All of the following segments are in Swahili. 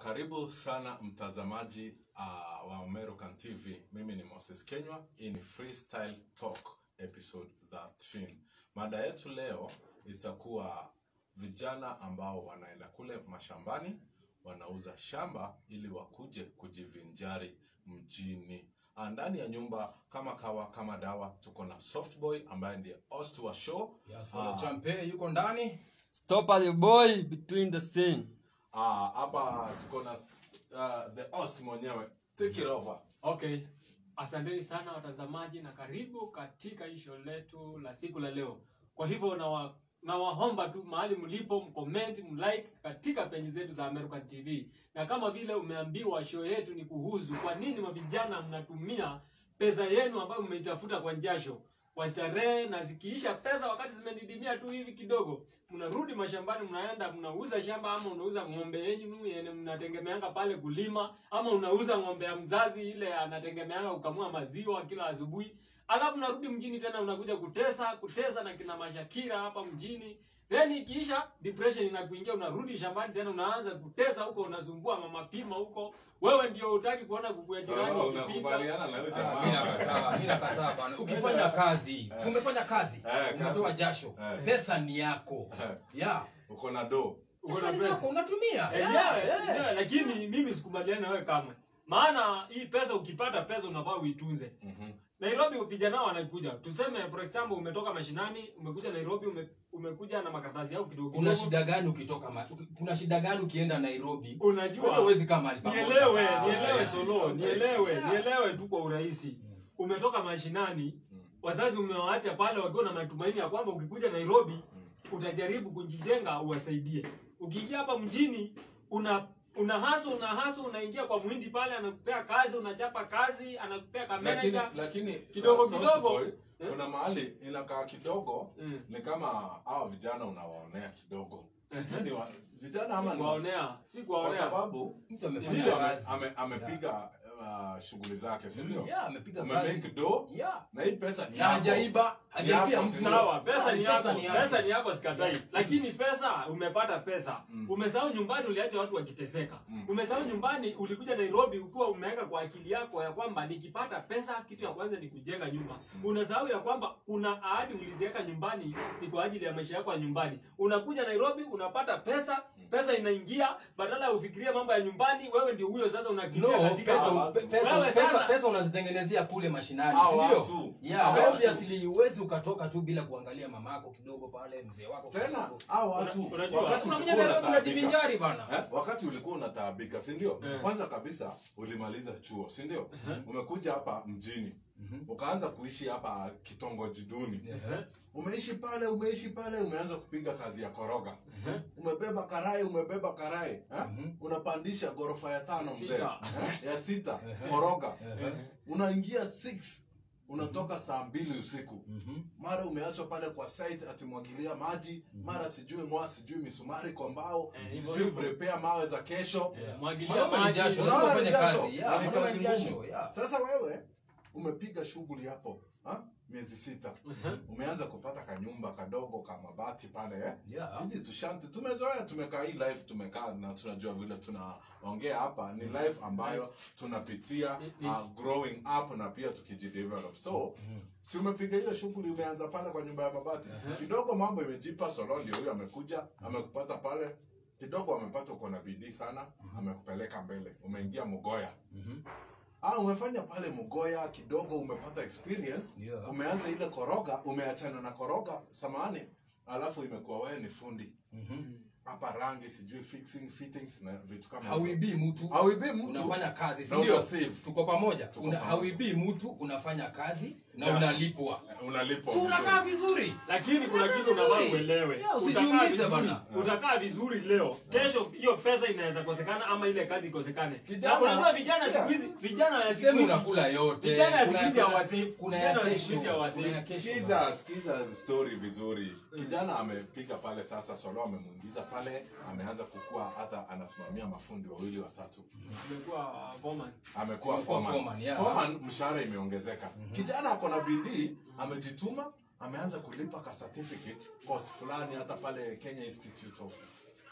Karibu sana mtazamaji uh, wa American TV. Mimi ni Moses Kenywa. Hii ni Freestyle Talk episode 13. Mada yetu leo itakuwa vijana ambao wanaenda kule mashambani wanauza shamba ili wakuje kujivinjari mjini. Ah, Ndani ya nyumba kama kawa kama dawa, tuko na Softboy ambaye ndiye host wa show. Ya Solo Champe yuko ndani. Stop at the boy between the scene. Ah, hapa tuko na uh, the host mwenyewe. Take it over. Okay, asanteni sana watazamaji na karibu katika hii show letu la siku la leo. Kwa hivyo nawa nawaomba tu mahali mlipo mcomment, mlike katika peji zetu za American TV, na kama vile umeambiwa show yetu ni kuhusu kwa nini mavijana mnatumia pesa yenu ambayo mmeitafuta kwa jasho kwa starehe, na zikiisha pesa wakati zimedidimia tu hivi kidogo, mnarudi mashambani, mnaenda mnauza shamba, ama unauza ng'ombe yenu yenye mnategemeanga pale kulima, ama unauza ng'ombe ya mzazi ile anategemeanga kukamua maziwa kila asubuhi, alafu narudi mjini tena unakuja kutesa kutesa na kina mashakira hapa mjini then ikiisha depression inakuingia unarudi shambani tena unaanza kutesa huko unasumbua mama pima huko wewe ndio utaki kuona kuku ya jirani Sawa, ikipita unakubaliana na yule Mimi jamaa? nakataa, mimi nakataa bwana. Ukifanya kazi, si umefanya kazi, Eh, umetoa jasho, Eh. pesa ni yako. Eh, Ya. Uko na do. uko Pesa na ni pesa zako unatumia. enyewe Ya, eh. enyewe, lakini mimi sikubaliani na wewe kamwe maana hii pesa ukipata pesa unafaa uitunze Mhm. Nairobi vijana wanakuja tuseme for example umetoka mashinani umekuja Nairobi ume, umekuja na makaratasi yako kidogo Kuna kidogo. shida gani ukitoka ma... kuna shida gani ukienda Nairobi? unajua Wewe huwezi kaa mahali pamoja. nielewe Sawa, nielewe eh. solo nielewe nielewe tu kwa urahisi umetoka mashinani Mm. wazazi umewaacha pale wakiwa na matumaini ya kwamba ukikuja nairobi utajaribu kujijenga uwasaidie ukiingia hapa mjini una una haso una haso unaingia kwa mwindi pale anakupea kazi unachapa kazi anakupea Lakini kameneja lakini Kidogo, uh, kidogo. Softboy, Eh? kuna mahali inakaa kidogo Mm. ni kama hawa vijana unawaonea kidogo. Sijui ni wa- vijana ama ni kuwaonea si kwa kuwaonea sababu Mtu amefanya mtu ame, kazi. ame, amepiga uh, shughuli zake, si ndio? Ya, amepiga Ume kazi. make do Ya. na hii pesa ni Na yako. hajaiba, hajaibia Yako, mtu. si sawa pesa ni Pesa yako ni yako. pesa ni yako sikatai lakini pesa umepata pesa Mm. umesahau nyumbani uliacha watu wakiteseka Mm. umesahau nyumbani ulikuja nairobi ukiwa umeweka kwa akili yako ya kwamba nikipata pesa kitu ya kwanza ni kujenga nyumba unasahau ya kwamba kuna ahadi uliziweka nyumbani ni kwa ajili ya maisha yako ya nyumbani unakuja nairobi unapata pesa pesa inaingia badala ya ufikirie mambo ya nyumbani wewe ndio huyo sasa unakimbia No, katika pesa, hawa pe- watu. pesa, Wewe pesa, sasa- pesa unazitengenezea kule mashinani, Hawa si watu. ndio? Hawa Yeah, watu. obviously huwezi ukatoka tu bila kuangalia mamako kidogo pale, mzee wako Tena kidogo. hao watu Una- unajua, wakati Unakuja ulikuwa Nairobi unataabika unajivinjari bana. Eh, wakati ulikuwa unataabika si ndio Eh. kwanza kabisa ulimaliza chuo si ndio umekuja hapa mjini Mhm. ukaanza kuishi hapa kitongoji duni Ehe, umeishi pale umeishi pale umeanza kupiga kazi ya koroga ehe. umebeba karai umebeba karai eh? Mhm. unapandisha ghorofa ya tano mzee Sita. eh? ya sita Ehe. koroga Ehe. unaingia 6 unatoka saa mbili usiku Mhm. mara umeachwa pale kwa site atimwagilia maji mara sijui mwa sijui misumari kwa mbao Eh, hivyo sijui hivyo. prepare mawe za kesho Yeah. Mwagilia Mwanaume ni maji. jasho, Unaona lazima ni ufanye jasho, kazi. na Yeah, ni mwanaume kazi ni jasho, ngumu. yeah. sasa wewe umepiga shughuli hapo ha? miezi sita Ehe. umeanza kupata kanyumba kadogo ka mabati pale eh? Yeah. hizi tushanti tumezoea tumekaa hii life tumekaa na tunajua vile tunaongea hapa ni life ambayo tunapitia Ni- ni- uh, growing up na pia tukijidevelop so si umepiga hiyo shughuli umeanza pale kwa nyumba ya mabati Ehe. kidogo mambo imejipa solo ndio huyo amekuja amekupata pale kidogo amepata uko na bidii sana amekupeleka mbele umeingia mgoya Mhm. ah umefanya pale mgoya kidogo umepata experience Yeah. umeanza ile koroga umeachana na koroga samani alafu imekuwa wewe ni fundi Mhm. hapa rangi sijui fixing fittings na vitu kama hizo. hauibii mtu hauibii mtu unafanya kazi si Na ndio una save. tuko pamoja Tuko Una- pamoja. hauibii mtu unafanya kazi na Jasho. unalipwa unalipwa so unakaa vizuri. vizuri lakini kuna kitu unafaa uelewe Yeah, utakaa usijiumize vizuri bana. utakaa vizuri leo kesho hiyo pesa inaweza kosekana ama ile kazi ikosekane Kijana, na unajua vijana sikia. siku hizi vijana ya siku sisemi hizi unakula yote Vijana ya siku Kuna- hizi kuna- hawasave. kuna Vijana ya ya siku hizi kesho hawasave. kuna ya kesho Sikiza, sikiza story vizuri. Kijana amepiga pale sasa, Solo amemuingiza pale, ameanza kukua, hata anasimamia mafundi wawili watatu, umekuwa uh, foreman amekuwa Amekuwa foreman. foreman, yeah. Foreman, mshahara imeongezeka. Kijana ako na bidii, amejituma, ameanza kulipa ka certificate course fulani, hata pale Kenya Institute of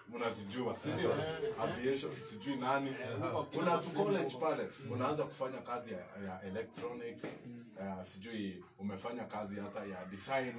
mnazijua si ndio aviation sijui nani Eh, huko kina kuna tu Mafredi college huko. pale unaanza kufanya kazi ya, ya electronics uh, sijui umefanya kazi hata ya design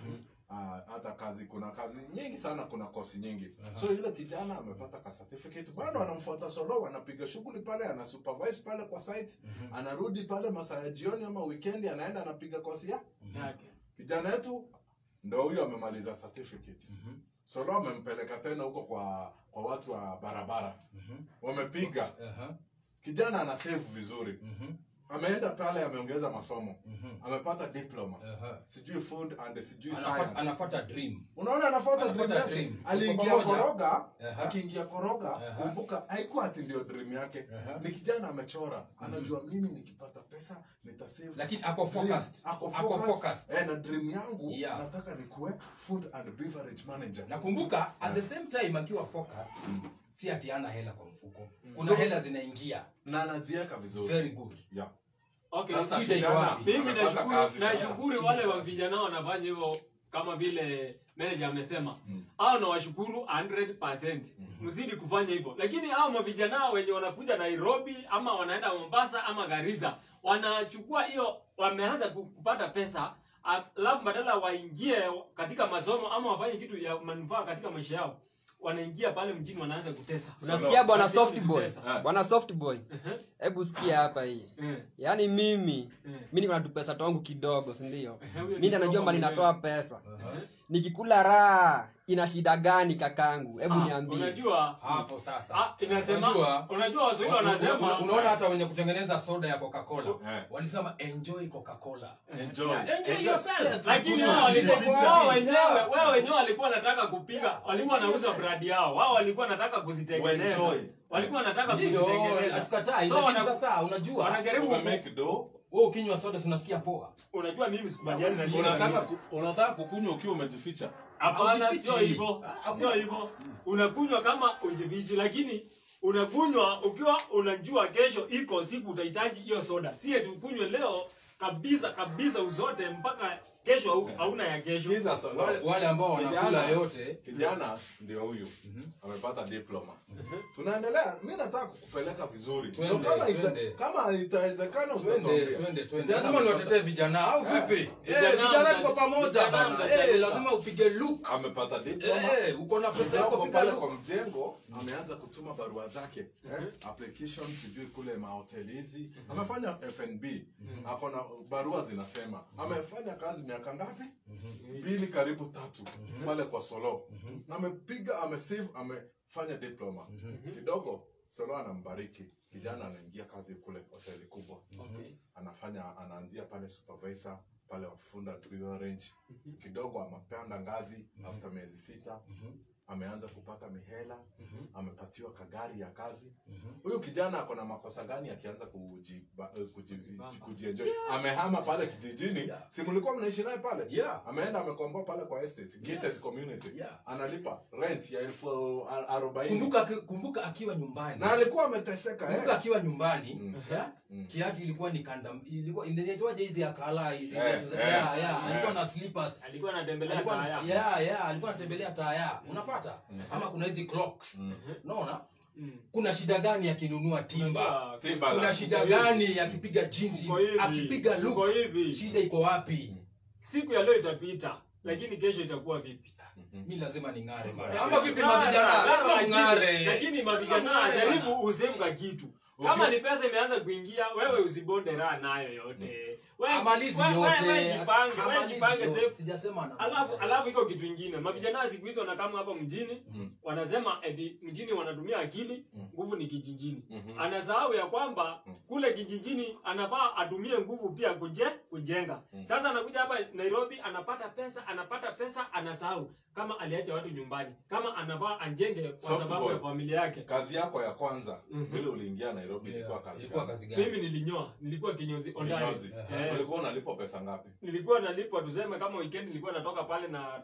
Ah, hata kazi kuna kazi nyingi sana kuna kosi nyingi so yule kijana amepata ka certificate bado anamfuata solo anapiga shughuli pale ana supervise pale kwa site anarudi pale masaa ya jioni ama weekend anaenda anapiga kosi ya Yake. kijana yetu ndo huyo amemaliza certificate solo amempeleka tena huko kwa kwa watu wa barabara wamepiga Aha, kijana ana save vizuri mhm, ameenda pale ameongeza masomo mhm. amepata diploma Aha. sijui food and sijui Anafuata- science anafuata dream unaona anafuata Anafuata dream yake dream. aliingia Tuko pamoja. koroga Aha. akiingia koroga Aha. kumbuka haikuwa ati ndio dream yake Aha. ni kijana amechora anajua mimi nikipata pesa nitasave lakini ako dream. focused ako ako focused focused eh, na dream yangu Yeah. nataka nikuwe food and beverage manager nakumbuka at the same time akiwa focused si ati ana hela kwa mfuko kuna No. hela zinaingia na anaziweka vizuri very good yeah. Okay, Sasa shida iko kijana wapi? mimi amepata nashukuru kazi sasa. nashukuru wale wa vijana wanafanya hivyo kama vile manager amesema au nawashukuru 100% mzidi kufanya hivyo lakini hao mavijana wenye wanakuja nairobi ama wanaenda mombasa ama garissa wanachukua hiyo wameanza ku- kupata pesa alafu badala waingie katika masomo ama wafanye kitu ya manufaa katika maisha yao wanaingia pale mjini wanaanza kutesa unasikia bwana Lazima soft boy kutesa. bwana soft boy hebu sikia hapa hii Eh, yaani mimi eh. mi niko na tupesa twangu kidogo sindio Eh, huyo ni mi ndio najua kidogo mali mwenyewe. natoa pesa Aha. nikikula raha ina shida gani kakangu hebu Ah, niambie unajua hapo sasa ah, inasema Unajua- unajua waswahili Una- wanasema una- unaona hata wenye kutengeneza soda ya coca-cola Eh. walisema enjoy coca-cola enjoy enjoy yourself lakini Kuna wao walikuwa- jificha. wao wenyewe wao wenyewe walikuwa wanataka kupiga walikuwa wanauza brand yao wao walikuwa wanataka kuzitengeneza Enjoy. walikuwa wanataka ndio kuzitengeneza hatukatai so lakini wana, sasa unajua wanajaribu Umemake dough, wewe ukinywa soda si unasikia poa unajua mimi sikubaliani na hiyo unataka kabisa. ku- unataka kukunywa ukiwa umejificha hapana Haujifichi. sio hivyo Ah, sio hivyo unakunywa kama ujivichi lakini unakunywa ukiwa unajua kesho iko siku utahitaji hiyo soda si eti ukunywe leo kabisa kabisa uzote mpaka kesho hau- hauna ya kesho Sikiza sasa. wale, wale ambao Kijana- wanakula yote kijana ndio huyu amepata diploma tunaendelea mi nataka kukupeleka vizuri Twende, Ndio kama ita- twende. kama itawezekana twende utatuambia. twende twende Kijana lazima amepata- niwatetee vijana au vipi eh Vijana vijana mta- tuko pamoja vijana bana mtacharuka. eh lazima upige look amepata diploma eh uko na pesa yako Kidogo piga pale look kwa mjengo ameanza kutuma barua zake eh? application sijui kule mahoteli hizi amefanya fnb ako na barua zinasema amefanya kazi miaka ngapi mbili karibu tatu pale kwa solo amepiga amesave amefanya diploma kidogo solo anambariki kijana anaingia kazi kule hoteli kubwa Okay. anafanya anaanzia pale supervisor pale wafunda range kidogo amepanda ngazi after miezi sita ameanza kupata mihela amepatiwa kagari ya kazi huyu kijana ako na makosa gani akianza kuji, ba- eh, kuji, kujienjoy amehama pale kijijini Yeah. si mlikuwa mnaishi naye pale Yeah. ameenda amekomboa pale kwa estate gated Yes. community Yeah. analipa rent ya elfu ar- arobaini kumbuka aki- kumbuka akiwa nyumbani na alikuwa ameteseka kumbuka eh. akiwa nyumbani Mm. ya, Mm. kiatu ilikuwa ni kanda ilikuwa inaitwaje hizi akala hizi Eh, viatu za- eh, ya, ya, eh. alikuwa na slippers alikuwa anatembelea alikuwa kaya. ya ya alikuwa anatembelea taya unapata ama kuna hizi clocks Mm. unaona Mm. kuna shida gani akinunua timba Unajua, Timberland. kuna shida gani akipiga jinsi Uko hivi, akipiga uko look hivi. shida iko wapi siku ya leo itapita lakini kesho itakuwa vipi mi lazima ning'are Ng'are. ama vipi Ng'ara, mavijana lazima lazima ung'are. ung'are lakini mavijana Ng'are jaribu bana. usemka kitu kama ni pesa imeanza kuingia wewe usibonde raha nayo yote Wewe- amalizi wewe- wewe yote jipange, wewe amalizi jipange yote. safe. sijasema anamaliza alafu yote. alafu iko kitu ingine mavijana siku hizi wanakama hapa mjini wanasema eti mjini wanatumia akili nguvu ni kijijini anasahau ya kwamba kule kijijini anafaa atumie nguvu pia kuje, kujenga sasa anakuja hapa nairobi anapata pesa anapata pesa anasahau kama aliacha watu nyumbani kama anafaa ajenge kwa Soft sababu boy. ya familia yake kazi yako ya kwanza vile uliingia nairobi Yeah. ilikuwa kazi ilikuwa gani? kazi gani mimi nilinyoa nilikuwa kinyozi ondari Kinyozi. Eh. ulikuwa unalipwa pesa ngapi nilikuwa nalipwa tuseme kama weekend nilikuwa natoka pale na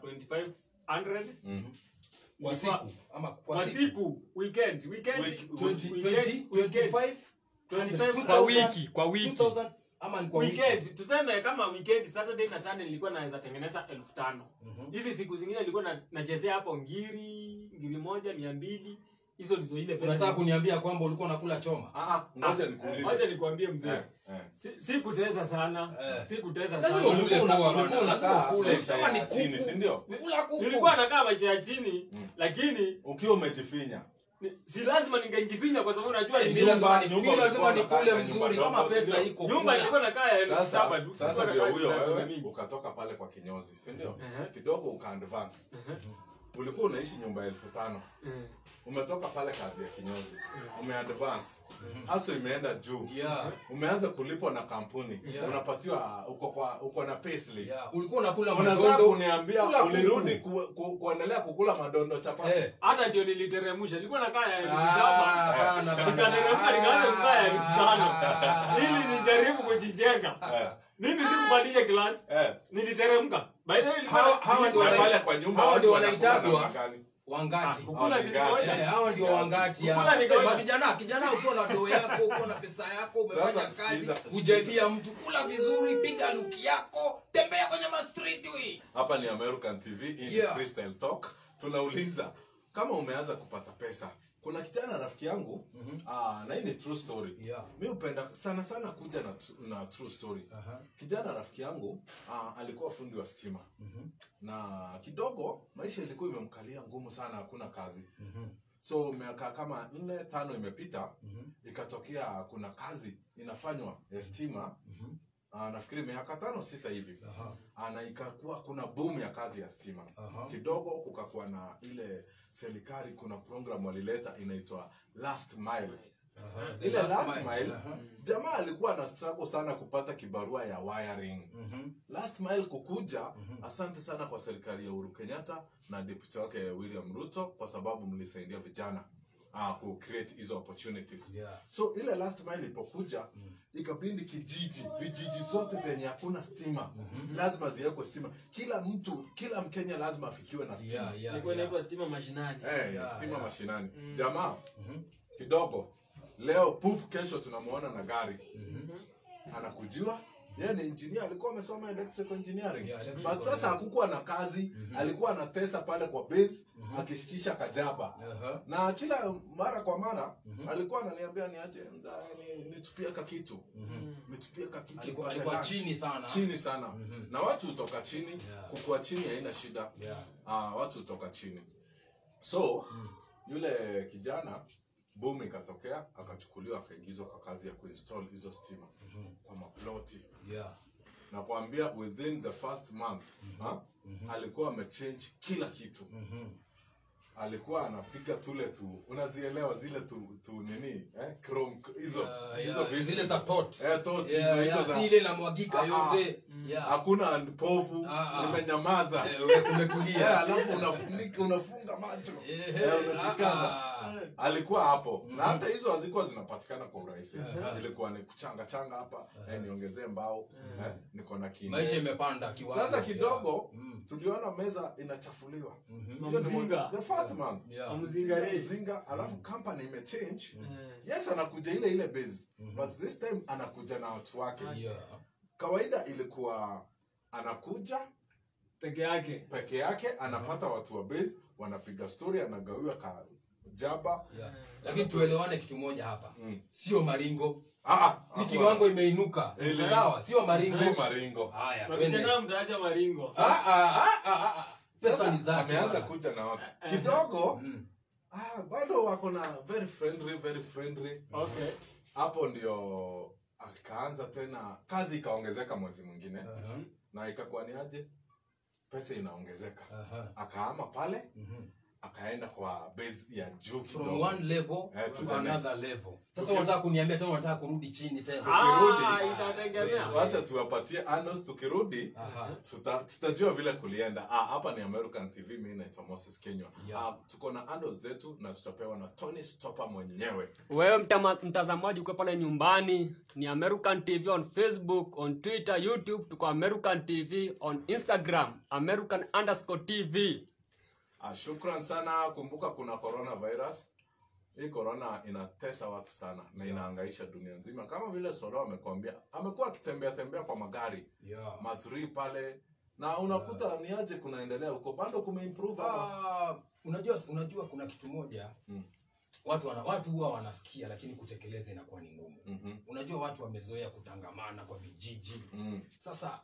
2500 Mhm. kwa Nilikuwa- siku ama kwa kwa siku siku weekend weekend Week- 20, weekend, 20, weekend. 25 25 kwa wiki kwa wiki 2000 ama ni kwa wiki weekend tuseme kama weekend saturday na sunday nilikuwa naweza tengeneza elfu tano hizi siku zingine nilikuwa na- nachezea hapo ngiri ngiri moja mia mbili hizo ndizo ile pesa unataka kuniambia kwamba ulikuwa unakula choma Ah, ah, ngoja moja nikuulize nikwambie mzee Eh, eh. si, si kutesa sana Eh. si kutesa lazima sana ukule Ulikuwa poa una- bana, ulikuwa lazima unakaa ukule. maisha Kama ya ni chini kuku, si ndio kula kuku. nilikuwa nakaa maisha ya chini lakini ukiwa umejifinya ni- si lazima ningejifinya kwa sababu najua Eh, ni mimi lazima nyumba- ni- nyumba mimi lazima ulikuwa nikule unakaa mzuri nyumba kama ndogo, pesa sindio? iko nyumba kula. ilikuwa nakaa ya elfu sasa saba tu sasa Sikuwa ndio nakaa huyo na pesa wewe mingi. ukatoka pale kwa kinyozi si ndio Ehe. kidogo uka advance ulikuwa unaishi nyumba ya elfu tano Eh. umetoka pale kazi ya kinyozi umeadvance haso imeenda juu Yeah, umeanza kulipwa na kampuni Yeah. unapatiwa uko kwa uko na payslip yeah. ulikuwa unakula unataka madondo kuniambia Kula kuku. ulirudi ku, ku, kuendelea kukula madondo chapati Eh. hata ndio niliteremusha nilikuwa nakaa ya elfu Ah, saba bana, bana. nikateremka nikaanza kukaa ya elfu tano Ah. ili nijaribu kujijenga eh, mimi sikupandisha klasi eh. niliteremka by the way nilikuwa Hawa- hawa ndio Na wana- pale kwa nyumba hawa watu ndio wanakula wanaitagwa namna gani? wangati Ah, kukula Ah, si ni kawaida. Eh, hawa ndio wangati ya. Kukula ni Eh, kawaida. mavijana kijana ukiwa na doo yako ukiwa na pesa yako umefanya Sasa, kazi sikiza, sikiza. hujaibia mtu kula vizuri piga luki yako tembea kwenye mastreet hii hapa ni american tv in Yeah. freestyle talk tunauliza kama umeanza kupata pesa kuna kijana rafiki yangu ah, na hii ni true story Yeah. mi hupenda sana sana kuja na, tr- na true story Aha. kijana rafiki yangu ah, alikuwa fundi wa stima na kidogo maisha ilikuwa imemkalia ngumu sana hakuna kazi so miaka kama nne tano imepita ikatokea kuna kazi inafanywa ya stima Ah, nafikiri miaka tano sita hivi Aha. Ah, na ikakuwa kuna boom ya kazi ya stima Aha. kidogo kukakuwa na ile serikali kuna program walileta inaitwa last mile Aha. ile last mile Aha. jamaa alikuwa na struggle sana kupata kibarua ya wiring Mhm. last mile kukuja asante sana kwa serikali ya uhuru kenyatta na deputy wake william ruto kwa sababu mlisaidia vijana uh, ku create hizo opportunities Yeah. so ile last mile ilipokuja ikabindi kijiji vijiji zote zenye hakuna stima lazima ziwekwe stima kila mtu kila mkenya lazima afikiwe na stima Yeah, yeah, ilikuwa yeah. inaitwa stima mashinani Eh, Yeah, stima yeah. mashinani jamaa kidogo leo pup kesho tunamuona na gari anakujiwa yeye ni engineer alikuwa amesoma electrical engineering Yeah, electrical, but sasa yeah. hakukuwa na kazi alikuwa anatesa pale kwa base akishikisha kajaba Aha. na kila mara kwa mara alikuwa ananiambia niache mzaa ni, nitupie ka kitu nitupie ka kitu Alikuwa- nipate alikuwa lunch. chini sana. chini sana na watu hutoka chini Yeah. kukua chini haina shida Yeah. ah, watu hutoka chini so yule kijana boom ikatokea akachukuliwa akaingizwa kwa kazi ya kuinstall hizo stima kwa maploti Yeah. na kuambia within the first month ha, alikuwa amechange kila kitu alikuwa anapiga tule tu unazielewa zile tu, tu nini eh, chrome hizo Yeah, hizo yeah. vitu. zile za tot eh, tot, Yeah, hizo, hizo yeah, za si ile inamwagika Ah, ah. yote Yeah. hakuna povu Ah, ah. imenyamaza Eh, we- Eh, umetulia alafu unafunika unafunga macho Eh, Eh, unajikaza ah, ah. alikuwa hapo na hata hizo hazikuwa zinapatikana kwa urahisi Aha. ilikuwa ni kuchanga changa hapa eh, niongezee mbao eh, niko na kine maisha imepanda kiwango. sasa kidogo Yeah. Mm. tuliona meza inachafuliwa Mhm. Hiyo ni Mzinga. the first month Yeah. Mzinga Mzinga, rei. mzinga alafu company imechange Eh. yes anakuja ile ile base but this time anakuja na watu wake Yeah. kawaida ilikuwa anakuja peke yake peke yake anapata watu wa base wanapiga story anagawiwa ka jaba Yeah. lakini tuelewane kitu moja hapa Mm. sio maringo ah, ah, ni kiwango imeinuka Ile. sawa sio maringo si maringo haya twende mavijana mtaacha maringo Ah, ah, ah, ah, ah. pesa Sasa ni zake ameanza bwana. kuja na watu kidogo Mm. ah, bado wako na very friendly very friendly okay hapo ndio akaanza tena kazi ikaongezeka mwezi mwingine Aha, na ikakuwa ni aje pesa inaongezeka aha. akaama pale Mhm. akaenda kwa base ya juu from kidogo one level Eh, to to the another level sasa unataka kuniambia tena unataka kurudi chini tena Ah, itategemea wacha tuwapatie anos tukirudi Aha. tuta- tutajua vile kulienda ah, hapa ni american tv mi naitwa moses kenywa Yeah. ah, tuko na anos zetu na tutapewa na tony stopa mwenyewe wewe mtama, mtazamaji ukiwa pale nyumbani ni american tv on facebook on twitter youtube tuko american tv on instagram american underscore tv ah, shukran sana kumbuka kuna coronavirus hii corona inatesa watu sana na inaangaisha dunia nzima kama vile soro amekwambia amekuwa akitembea tembea kwa magari Yeah. mazuri pale na unakuta ni aje kunaendelea huko bado kumeimprove ama Ah, unajua unajua kuna kitu moja Mm. watu wana, watu huwa wanasikia lakini kutekeleza inakuwa ni ngumu Mhm, unajua watu wamezoea kutangamana kwa vijiji mm, sasa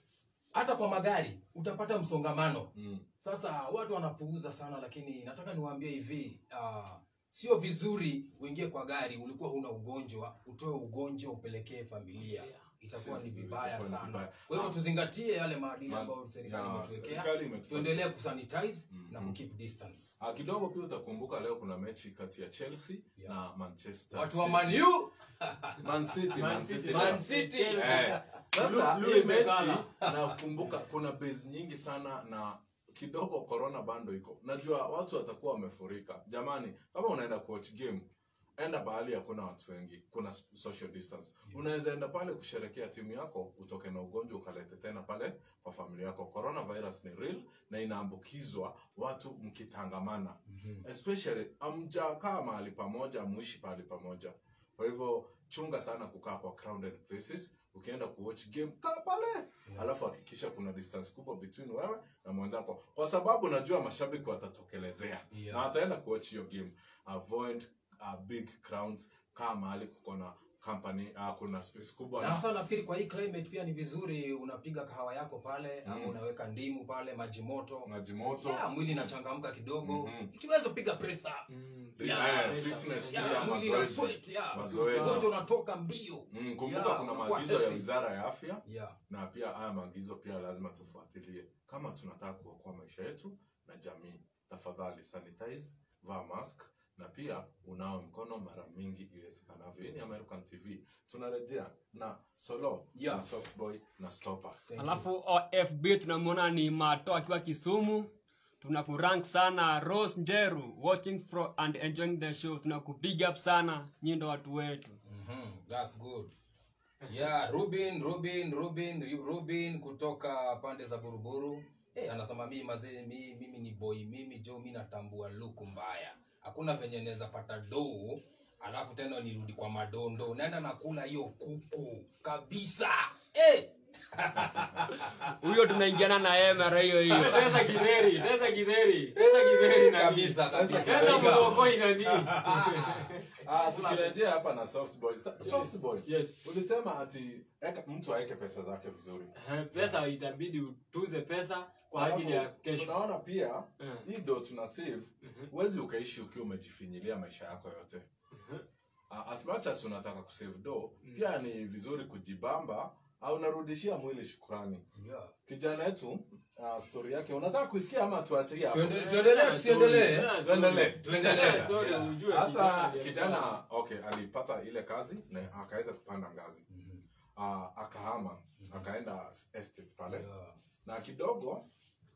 hata kwa magari utapata msongamano mm. sasa watu wanapuuza sana lakini nataka niwaambie hivi uh, sio vizuri uingie kwa gari ulikuwa huna ugonjwa utoe ugonjwa upelekee familia itakuwa Si ni vizuri, vibaya itakuwa ni sana vibaya. kwa hivyo Ah. tuzingatie yale maadili Ma- ambayo serikali ya, imetuwekea serikali imetupatia. tuendelee kusanitize na Mhm. kukeep distance Ah, kidogo pia utakumbuka leo kuna mechi kati ya chelsea Yeah. na manchester watu wa City. Man U, Man City, Man Man City. City. Man City. Eh, Sasa, sasa Blue hii is the mechi colour. nakumbuka kuna base nyingi sana na kidogo corona bando iko najua watu watakuwa wamefurika jamani kama unaenda kuwatch game enda bahali hakuna watu wengi kuna s- social distance unaweza enda pale kusherekea timu yako utoke na ugonjwa ukalete tena pale kwa familia yako coronavirus ni real na inaambukizwa watu mkitangamana especially amjakaa mahali pamoja amuishi pahali pamoja kwa hivyo chunga sana kukaa kwa crowded places ukienda kuwatch game kaa pale alafu hakikisha kuna distance kubwa between wewe na mwenzako kwa sababu najua mashabiki watatokelezea Yeah. na wataenda kuwatch hiyo game avoid uh, big crowds kaa mahali kuko na company uh, kuna space kubwa na na hasa nafikiri kwa hii climate pia ni vizuri unapiga kahawa yako pale ama Mm. unaweka ndimu pale maji moto maji moto yeah, mwili inachangamka kidogo Mhm. ikiweza piga press up Yeah, Yeah, fitness Yeah, pia mwili ina mazoezi sweat, yeah. Mazoezi. Ugonjwa unatoka mbio Mm, kumbuka Yeah, kuna unakuwa maagizo ya healthy. wizara ya afya yeah. na pia haya maagizo pia lazima tufuatilie kama tunataka kuokoa maisha yetu na jamii tafadhali sanitize vaa mask na pia unawe mkono mara mingi iwezekanavyo hii ni american tv tunarejea na solo Yeah. na softboy na stopper Thank you. alafu ofb tunamwona ni mato akiwa kisumu tunakurank sana rose njeru watching from and enjoying the show tunakubig up sana nyi ndo watu wetu Mhm, that's good yeah rubin rubin rubin rubin kutoka pande za buruburu hey, anasema mimi mazee mi, mimi ni boy mimi jo mi natambua luku mbaya hakuna venye naweza pata dou alafu tena nirudi kwa madondo naenda nakula hiyo kuku kabisa hey! huyo tunaingiana na yeye mara hiyo hiyo Teza kidheri, teza kidheri, teza kidheri nani? kabisa kabisa Teza mlokoi nani? ah, tukirejea hapa na softboy Sa- softboy Yes. ulisema ati eka, mtu aweke pesa zake vizuri Eh, Pesa itabidi utunze pesa kwa ajili ya Alafu, kesho. tunaona pia Eh. hii do tuna save huwezi ukaishi ukiwa umejifinyilia maisha yako yote uh, as much as unataka kusave do pia ni vizuri kujibamba au unarudishia mwili shukrani Yeah. kijana yetu uh, story yake unataka kuisikia ama tuachie hapo Tuende- tuendelee tusiendelee Tuendelee. tuendelee Story ujue sasa kijana kijana okay alipata ile kazi na akaweza kupanda ngazi uh, akahama akaenda estate pale Yeah. na kidogo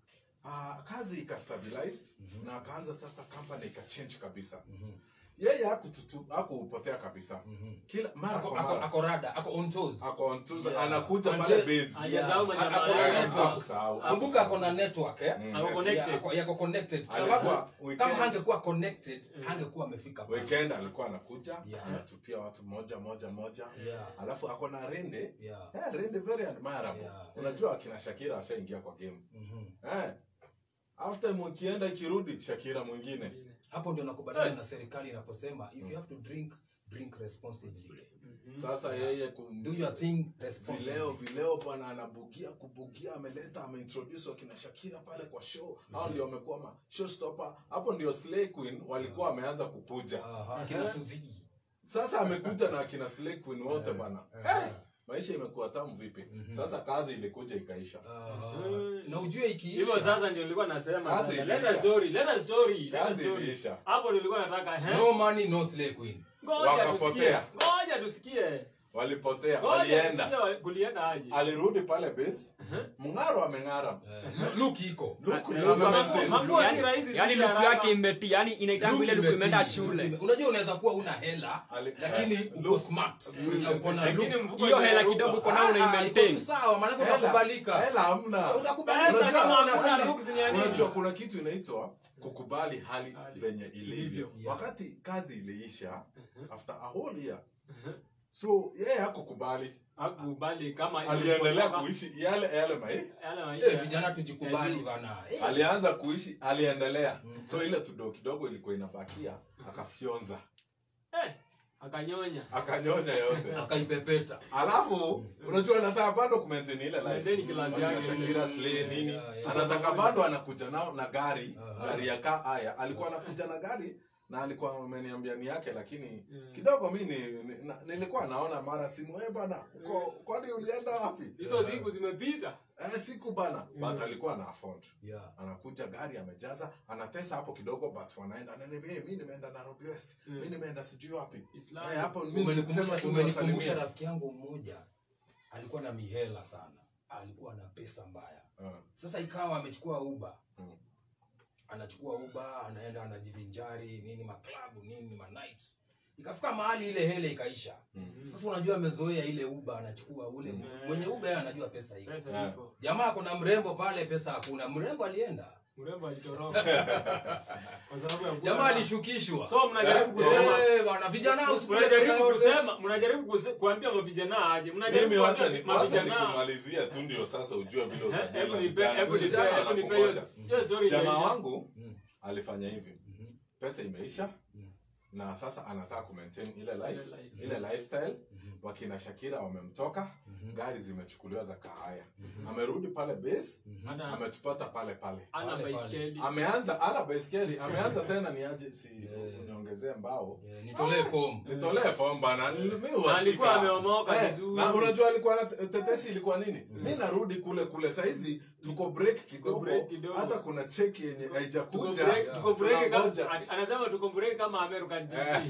uh, kazi ikastabilize na akaanza sasa company ikachange kabisa yeye hakututu- hakupotea kabisa kila mara Ako- kwa ako- mara ako rada ako on toes ako on Tuesday, Yeah. anakuja Until- pale base Hajasahau Yeah. majamaa Ako na yake. network. Hakusahau. kumbuka ako na network eh? Mm. Ako connected. Yako- yako connected kwa Alikuwa sababu weekend. kama hangekuwa connected hangekuwa amefika pale. weekend alikuwa anakuja Yeah. anatupia watu moja moja moja Yeah. alafu ako na rende Yeah. Eh, rende very admirable Yeah. unajua akina shakira ashaingia kwa game Mhm. eh, after mkienda ikirudi shakira mwingine hapo ndio nakubaliana na serikali inaposema if you have to drink drink responsibly sasa yeye kum- do your thing vileo responsibly vileo bwana anabugia kubugia ameleta ameintroduce wakina shakira pale kwa show hao ndio wamekuwa ma showstopper hapo ndio slay queen walikuwa wameanza kukuja Aha, kina Suzy. sasa amekuja na akina slay queen wote bana Aha. hey, maisha imekuwa tamu vipi sasa kazi ilikuja ikaisha Aha. na ujue ikiisha hivyo sasa ndio nilikuwa nasema Kazi sasa, iliisha. let us story let us story let us Kazi story iliisha. hapo nilikuwa nataka eh no money no slay queen ngoja tusikie Wakapotea. ngoja tusikie walipotea ngoja walienda tusikie wa- kulienda aje alirudi pale base mng'aro ameng'ara Eh, look iko Luku Eh, ndio mambo- amemaintain. mambo si yani, rahisi, yani si luku haraka. yake imeti yani inaitangu ile Look luku imeenda imeti- shule look ime- unajua unaweza kuwa una hela Ali- lakini eh, uko look- smart Mm. na uko na Lakini look. mfuko hiyo hela imeruka. kidogo uko nayo Ah, iko unaimaintain tu sawa maanake Hela- unakubalika hela hamna Unakubalika. Pesa Unajua- kama hamna kwanza- looks ni ya nini? unajua kuna kitu inaitwa kukubali hali Hali. venye ilivyo Yeah. wakati kazi iliisha after a whole year so yeye hakukubali hakukubali kama aliendelea ilipotoka, kuishi yale yale mai yale maisha Eh, vijana tujikubali bana Eh, alianza kuishi aliendelea so ile tudo kidogo ilikuwa inabakia akafyonza eh, akanyonya akanyonya yote akaipepeta alafu unajua anataka bado kumaintain ile Maintain life class Wakina yake. Shakira Slay nini Yeah, yeah. anataka bado anakuja nao na gari Aha. gari ya kaa haya alikuwa anakuja na gari na alikuwa ameniambia ni yake lakini Yeah. kidogo mi ni, ni, na, nilikuwa naona mara simu eh bana uko kwani ulienda wapi hizo siku zimepita eh, siku bana but alikuwa na afford yeah. anakuja gari amejaza anatesa hapo kidogo but wanaenda ananiambia hey, mi nimeenda Nairobi West Mm. mi nimeenda sijui wapi Islam. eh, hapo mi Umenikumbusha- nilisema tu umenikumbusha niwasalimie. rafiki yangu mmoja alikuwa na mihela sana alikuwa na pesa mbaya Ah, sasa ikawa amechukua uba Mm. anachukua uba anaenda anajivinjari nini maklabu nini manight ikafika mahali ile hele ikaisha mm. sasa unajua amezoea ile uba anachukua ule Mm. mwenye uba yeye anajua pesa iko pesa Yeah. iko jamaa kuna mrembo pale pesa hakuna mrembo alienda mrembo alitoroka kwa sababu ya kuwa jamaa na- alishukishwa so mnajaribu Eh, kusema Eh, bwana vijana usikule pesa mnajaribu yote kusema mnajaribu kuse- kuambia mavijana aje mnajaribu mimi wacha kuambia ni- wacha mavijana nikumalizia tu ndio sasa ujue vile Eh, utadili hebu na nipe vijana. hebu nipe Vijana hebu nipe hiyo wanakungoja. hiyo story jamaa itaisha. wangu Mm. alifanya hivi Mhm. pesa imeisha Mm. na sasa anataka kumaintain ile life Ile life. ile lifestyle Mhm. wakina shakira wamemtoka Mhm. gari zimechukuliwa za kahaya Mhm. amerudi pale base Mhm. Ana- ametupata pale pale ana Pale, pale. baiskeli ameanza ala baiskeli ameanza tena niaje si Yeah. uniongezee mbao Eh, nitolee fomu nitolee fomu bana mi huwashika. Alikuwa ameomoka Eh, vizuri. na unajua alikuwa na tetesi ilikuwa nini mi narudi kule kule saizi tuko break kidogo break kidogo. hata kuna cheki yenye tuko haijakuja break tuko break Tunangoja. kama ati- anasema tuko break kama American TV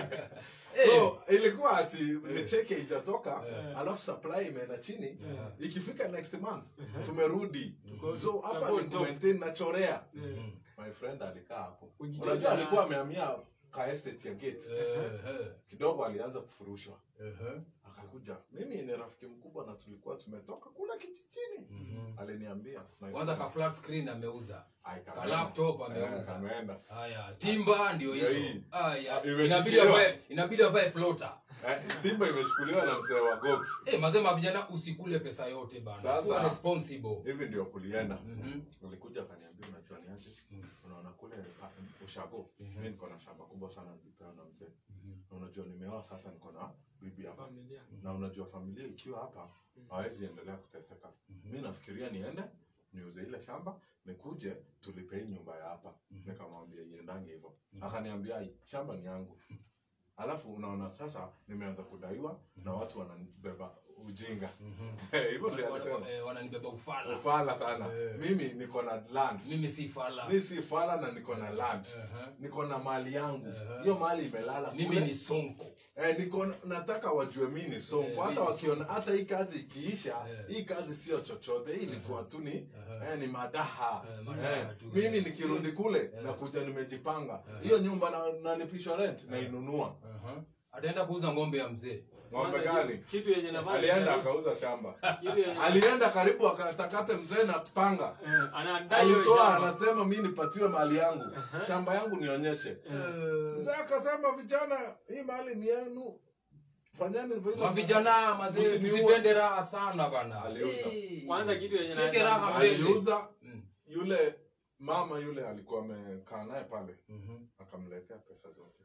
so ilikuwa ati ni cheki haijatoka Eh. alafu supply imeenda chini Eh. ikifika next month tumerudi Tuko- so hapa tuko ni top. kumaintain nachorea Mhm. my friend alikaa hapo Kujitetea. unajua alikuwa amehamia ka estate ya gate Eh, eh, kidogo alianza kufurushwa eh, eh. akakuja mimi ni rafiki mkubwa na tulikuwa tumetoka kula kijijini Mhm. aliniambia my kwanza friend, ka flat screen ameuza ai, ka kameenda. laptop Eh, ameuza kameenda. haya timba ndio Ndio hizo hii. haya Ah, inabidi imeshikiliwa. avae inabidi avae floater Eh, timba imeshukuliwa na mzee wa gox eh mazema vijana usikule pesa yote bana Sasa- Kuwa responsible hivi ndio kulienda Mhm. ulikuja akaniambia unajua ni aje unaona kule ah, ushago mi niko na shamba kubwa sana nilipewa na mzee na unajua nimeoa sasa niko na bibi hapa familia na unajua familia ikiwa hapa hawezi endelea kuteseka mi nafikiria niende niuze ile shamba nikuje tulipe hii nyumba ya hapa nikamwambia iendange hivyo akaniambia "Ai, shamba ni yangu alafu unaona sasa nimeanza kudaiwa na watu wanabeba ujinga hivyo ndio alisema Wana- eh, wananibeba ufala ufala sana Eh. mimi niko na land mimi si fala mi si fala na niko na land Aha. niko na mali yangu Aha. hiyo mali imelala mimi kule. ni sonko Eh, niko na- nataka wajue mi ni sonko Eh, hata mi ni wakiona hata hii kazi ikiisha Eh. hii kazi sio chochote hii ilikuwa tu ni Aha. eh, ni madaha Eh, madaha eh, tu, mimi eh. nikirudi kule nakuja nimejipanga hiyo nyumba na nalipishwa rent nainunua Aha. ataenda kuuza ng'ombe ya mzee ng'ombe Kwanza gani kitu- kitu yenye nafanya alienda akauza shamba kitu yenye alienda karibu akatakate mzee na panga eh, anadai hiyo alitoa shamba. anasema mi nipatiwe mali yangu shamba yangu nionyeshe Eh, mzee akasema vijana hii mali ni yenu fanyeni vile mavijana mazee Usiniue. tusipende raha sana bana Aliuza. Eh. Kwanza kitu yenye Shike naweza- raha mbele. aliuza Mm. yule mama yule alikuwa amekaa naye pale Mhm. akamletea pesa zote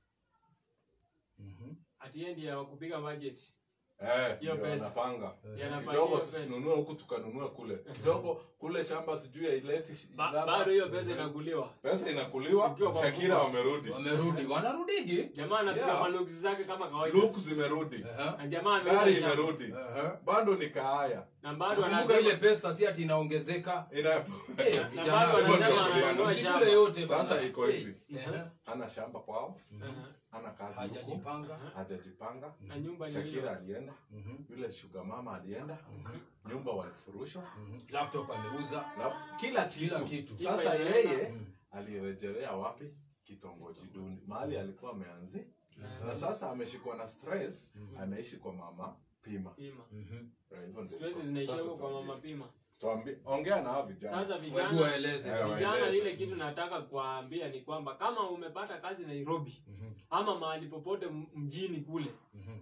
Mhm. ati yeye ndiye wa kupiga budget Eh, Hiyo ndio pesa. anapanga Yanafanya kidogo hiyo pesa. tusinunue huku tukanunue kule kidogo kule shamba sijui haileti shi- Ba- ladha. bado hiyo pesa inakuliwa pesa inakuliwa Ikiwa kwa shakira mfuko. wamerudi wamerudi wanarudigi jamaa anapiga Yeah. maluksi zake kama kawaida luku zimerudi Aha. na jamaa ameuza gari shamba. imerudi Aha. bado ni kaaya na bado kumbuka anasema ile pesa si ati inaongezeka Ina- Eh, Na vijana, bado hivyo anasema ndio ananunua usikule shamba. yote bana. Sasa iko Eh, hivi. aha. hana shamba kwao Aha. hana kazi huku hajajipanga hajajipanga na nyumba ni shakira hiyo alienda Mhm. yule shuga mama alienda nyumba walifurushwa Mhm. laptop ameuza na kila kitu, Kila kitu. sasa Nyumba yeye Mhm. alirejelea wapi kitongoji duni mahali alikuwa ameanzi na sasa ameshikwa na stress anaishi kwa mama pima pima Mhm. Eh, hivyo ndio stress iko. zinaishia Sasa huko kwa tuambie. mama pima Tuambie- ongea na hao vijana sasa Hebu vijana waeleze. Eh, vijana waeleze. ile kitu nataka kuwaambia ni kwamba kama umepata kazi nairobi Mhm. ama mahali popote m- mjini kule Mhm.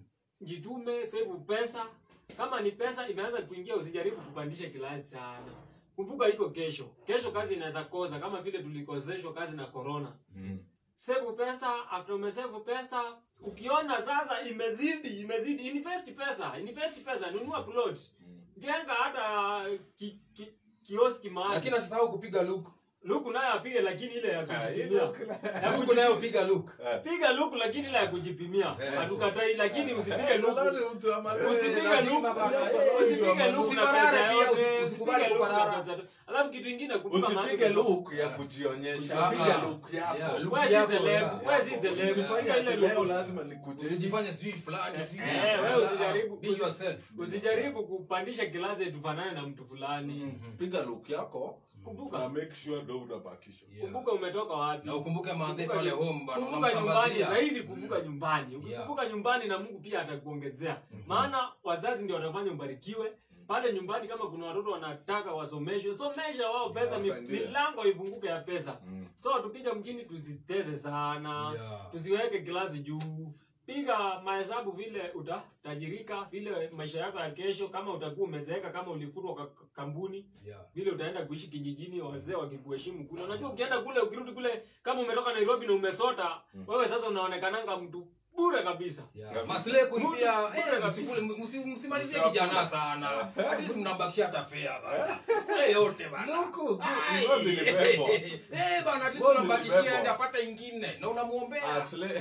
jitume save pesa kama ni pesa imeanza kuingia usijaribu kupandisha kilasi sana kumbuka iko kesho kesho kazi inaweza kosa kama vile tulikoseshwa kazi na corona Mm. save pesa after umesave pesa ukiona sasa imezidi imezidi invest pesa invest pesa nunua plot jenga hata ki, ki, kioski mahali lakini asisahau kupiga look luku nayo apige lakini ile ya kujipimia ya look kuji- nayo piga look piga luku lakini ile ya kujipimia Very hatukatai lakini usipige luku Saladi mtu ama- usipige lazima luku basi. usipige luku na Usiparare pesa pia, yote usi- usikubali usipige luku na kuparara. pesa yote alafu kitu ingine kumbuka mahali usipige umetoka. look ya kujionyesha Ah, piga ah. look Yeah, yako look Wewe si yako, celeb, yeah. wewe si celeb. usijifanye Piga ile ati look. leo lazima nikuje usijifanye sijui fulani sijui Eh, nini. wewe usijaribu- Be yourself usijaribu kupandisha kilasi tufanane na mtu fulani piga look yako Kumbuka. na make sure ndo unabakisha Yeah. kumbuka umetoka wapi na ukumbuke maadhe Kumbuka pale nyu- home bana kumbuka nyumbani unamsambazia zaidi kumbuka nyumbani ukikumbuka nyumbani na mungu pia atakuongezea maana wazazi ndio watafanya ubarikiwe pale nyumbani kama kuna watoto wanataka wasomeshwe somesha wao pesa mi- wasaidia. milango ifunguke ya pesa Mm. so tukija mjini tusiteze sana Yeah. tusiweke kilasi juu piga mahesabu vile utatajirika vile maisha yako ya kesho kama utakuwa umezeeka kama ulifutwa kwa k- kampuni Yeah. vile utaenda kuishi kijijini wazee wakikuheshimu kule unajua ukienda kule ukirudi kule kama umetoka nairobi na umesota wewe sasa unaonekananga mtu bure kabisa Yeah. Maslahi kun Mungu- pia Mungu eh, kabisa. msikule msi- msimalizie kijana sana at least mnambakishia hata fare bana sikule yote bana Luku, luku, Ai. ngozi ilibebwa. Eh, bana at least Ngozi unambakishia ilibebwa. ende apate ingine na Ah, unamuombea Slay-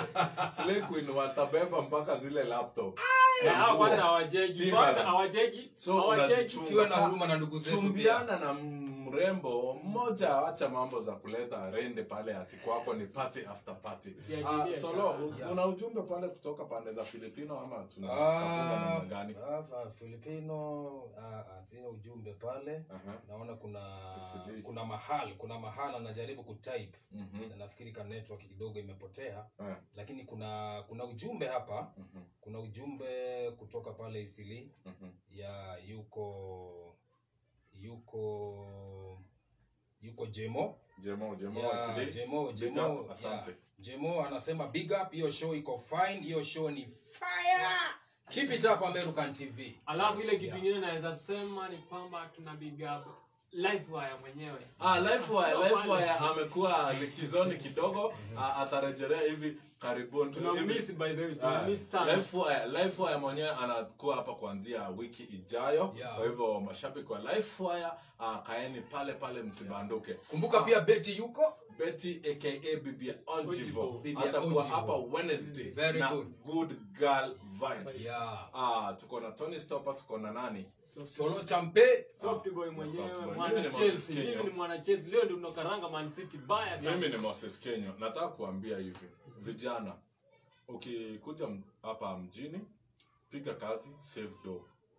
Slay Queen watabeba mpaka zile laptop Na hao kwanza hawajegi Timbaland. kwanza hawajegi So, hawajegi unajichunga. Tuwe na huruma na ndugu zetu pia. chumbiana na mrembo mmoja acha mambo za kuleta rende pale ati kwako ni party after party Usiajilie Ah, solo sana. u- Yeah. una ujumbe pale kutoka pande za filipino ama tunafunga Ah, namna gani ah, filipino ah, ah, sina ujumbe pale Aha. naona kuna Sijui. kuna mahal kuna mahal anajaribu kutype Mhm. Na nafikiri ka network kidogo imepotea Eh, lakini kuna kuna ujumbe hapa mhm, kuna ujumbe kutoka pale isili mhm. ya yuko yuko yuko jemo jemo jemo Ya, wasili. jemo Big jemo up, asante. ya, jemo anasema big up hiyo show iko fine hiyo show ni fire keep it up american tv alafu ile kitu Yeah. ingine naweza sema ni kwamba tuna big up life wire mwenyewe Ah, Lifewire, Sio Lifewire pale. amekuwa likizoni kidogo ah, atarejelea hivi karibuni tunammiss Hivi- by the way Ah, tunammiss sana Lifewire- Lifewire mwenyewe anakuwa hapa kuanzia wiki ijayo Yeah. kwa hivyo mashabiki wa Lifewire uh, kaeni pale pale msibanduke kumbuka pia beti yuko Betty aka Bibi Onjivo Onjivo. Bibi atakuwa Onjivo. hapa Wednesday Very na good. good girl vibes. Yeah. Ah, tuko na Tony Stopper, tuko na nani? solo champe soft boy Ah, mwenyewe soft boy. mwana Mimi ni Moses Chelsea Kenyo. mimi ni mwana Chelsea leo ndio tunakaranga Man City baya Mimi sana ni Moses Kenyo. Nataka kuambia hivi, vijana, ukikuja m- hapa mjini, piga kazi, save dough.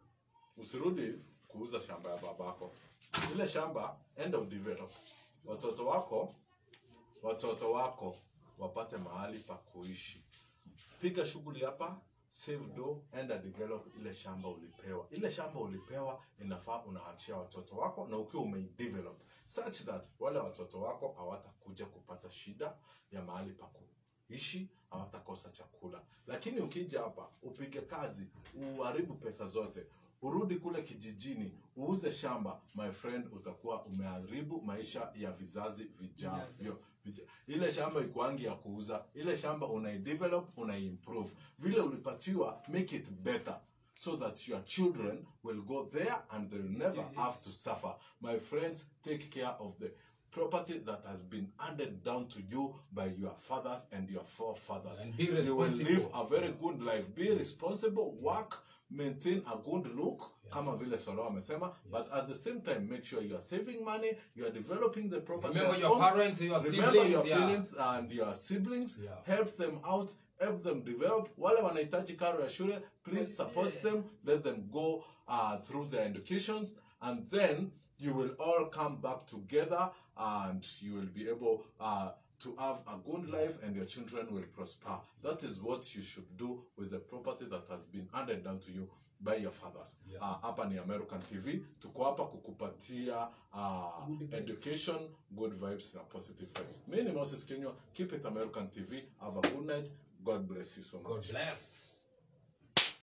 Usirudi kuuza shamba ya babako. Ile shamba enda udevelop. Watoto wako watoto wako wapate mahali pa kuishi. Piga shughuli hapa, save dough, enda develop ile shamba ulipewa. Ile shamba ulipewa inafaa unaachia watoto wako, na ukiwa umeidevelop such that wale watoto wako hawatakuja kupata shida ya mahali pa kuishi, hawatakosa chakula. Lakini ukija hapa upige kazi, uharibu pesa zote, urudi kule kijijini uuze shamba, my friend, utakuwa umeharibu maisha ya vizazi vijavyo. Vija- Ile shamba ikuangi ya kuuza, ile shamba unaidevelop, unaiimprove vile ulipatiwa, make it better so that your children will go there and they'll never have to suffer. My friends, take care of the property that has been handed down to you by your fathers and your forefathers. And be you will live responsible. a very good life. Be responsible, work, maintain a good look. Kama vile Solo amesema, but at the same time, make sure you are saving money, you are developing the property. Remember at your home. parents, your Remember siblings, your yeah. parents and your siblings. Yeah. Help them out, help them develop. Wale wanahitaji karo ya shule, please support them. Let them go uh, through their educations, and then you will all come back together, and you will be able uh, to have a good life, and your children will prosper. That is what you should do with the property that has been handed down to you by your fathers. Yeah. Uh, hapa ni American TV, tuko hapa kukupatia uh, Good vibes. education, good vibes na positive vibes. Mimi ni Moses Kenywa, keep it American TV. Have a good night. God bless you so much. god bless